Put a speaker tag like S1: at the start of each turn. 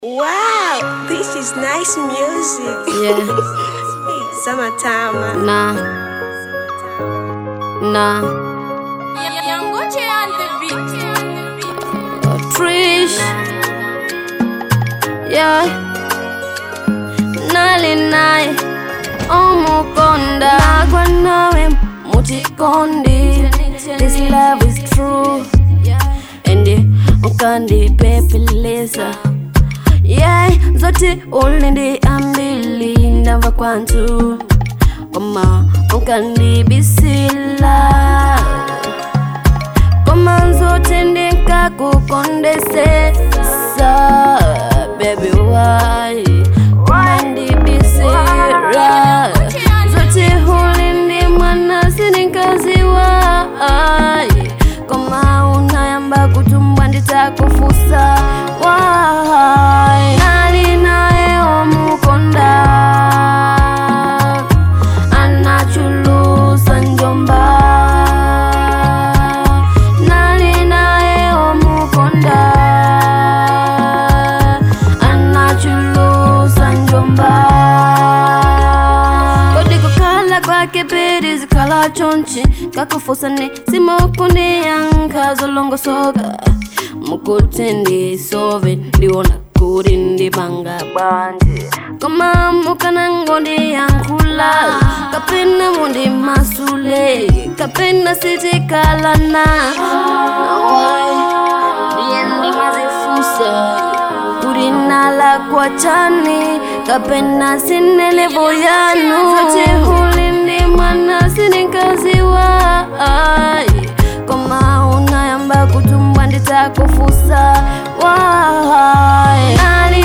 S1: Wow, this is nice music.
S2: Yeah.
S1: Summertime. man.
S2: Nah. Nah. Trish. Yeah. Nali nai. Omukonda. Nagwa nawe mutikondi. This love is true. And ukandipepeleza yeah, zote uliniambili ndava kwantu koma ukandibisila koma zote ndikakukondesesa baby why ukandibisira zote ulindi mwana sininkaziwa koma unayamba kutumbwa nditakufusa why nali naye omukonda anachulusa njomba nali naye omukonda anachulusa njomba kodi kukhala kwake piri zikhala chonchi kakufusani simukundi yankha zolongosoka mukuti ndisove ndiona kuti ndipanga bwanji koma mukanangondi yankhula kapena mundi masule kapena sitikalana ndiye ndimazifusa kuti nalakwa chani kapena sinelevo yanu zote ulindi mwana sininkaziwa koma unayamba kutumbwa nditakufusa why nali